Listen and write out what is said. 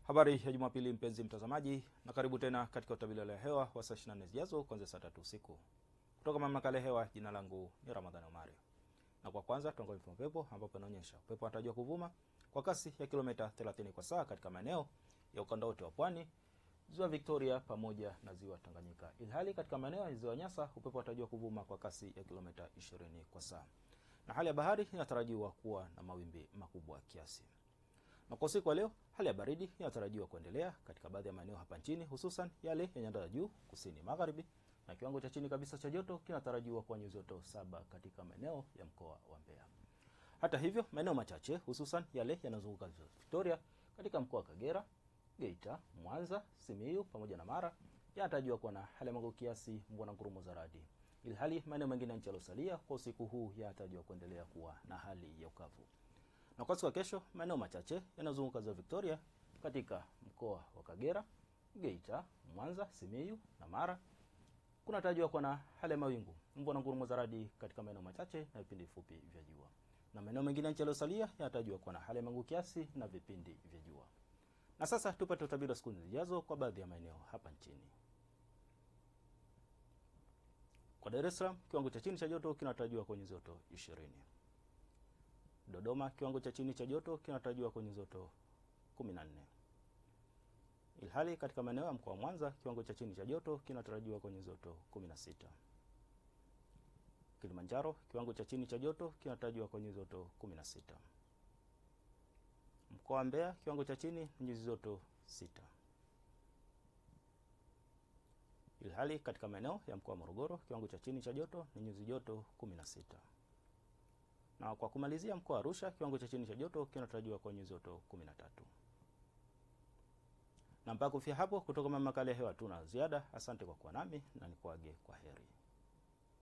Habari ya Jumapili mpenzi mtazamaji, na karibu tena katika utabiri wa hali ya hewa wa saa 24 zijazo kuanzia saa tatu usiku kutoka mamlaka ya hewa. Jina langu ni Ramadhani Omari, na kwa kwanza tuangalie mfumo upepo, ambapo inaonyesha upepo unatarajiwa kuvuma kwa kasi ya kilomita 30 kwa saa katika maeneo ya ukanda wote wa pwani, ziwa Victoria pamoja na ziwa Tanganyika, ilhali katika maeneo ya ziwa Nyasa upepo unatarajiwa kuvuma kwa kasi ya kilomita 20 kwa saa, na hali ya bahari inatarajiwa kuwa na mawimbi makubwa kiasi na kwa usiku wa leo hali ya baridi inatarajiwa kuendelea katika baadhi ya maeneo hapa nchini, hususan yale ya nyanda za juu kusini magharibi, na kiwango cha chini kabisa cha joto kinatarajiwa kuwa nyuzi joto saba katika maeneo ya mkoa wa Mbeya. Hata hivyo, maeneo machache hususan yale yanayozunguka ziwa Victoria katika mkoa wa Kagera, Geita, Mwanza, Simiyu pamoja na Mara yanatarajiwa kuwa na hali ya mawingu kiasi, mvua na ngurumo za radi, ilhali maeneo mengine ya nchi yaliyosalia kwa usiku huu yanatarajiwa kuendelea kuwa na hali ya ukavu na kwa siku ya kesho maeneo machache yanayozunguka ziwa Victoria katika mkoa wa Kagera, Geita, Mwanza, Simiyu na Mara kunatarajiwa kuwa na hali ya mawingu, mvua na ngurumo za radi katika maeneo machache na vipindi vifupi vya jua, na maeneo mengine ya nchi yaliyosalia yanatarajiwa kuwa na hali ya mawingu kiasi na vipindi vya jua. Na sasa tupate utabiri wa siku zijazo kwa baadhi ya maeneo hapa nchini. Kwa Dar es Salaam, kiwango cha chini cha joto kinatarajiwa kwenye joto ishirini. Dodoma kiwango cha chini cha joto kinatarajiwa kwenye joto 14. Ilhali katika maeneo ya mkoa wa Mwanza kiwango cha chini cha joto kinatarajiwa kwenye joto 16. Kilimanjaro kiwango cha chini cha joto kinatarajiwa kwenye joto 16. Mkoa wa Mbeya kiwango cha chini ni nyuzi joto 6. Ilhali katika maeneo ya mkoa wa Morogoro kiwango cha chini cha joto ni nyuzi joto 16 na kwa kumalizia mkoa wa Arusha kiwango cha chini cha joto kinatarajiwa kwa nyuzi joto 13. Na mpaka kufikia hapo, kutoka mamlaka ya hewa tuna ziada. Asante kwa kuwa nami na nikuage kwa heri.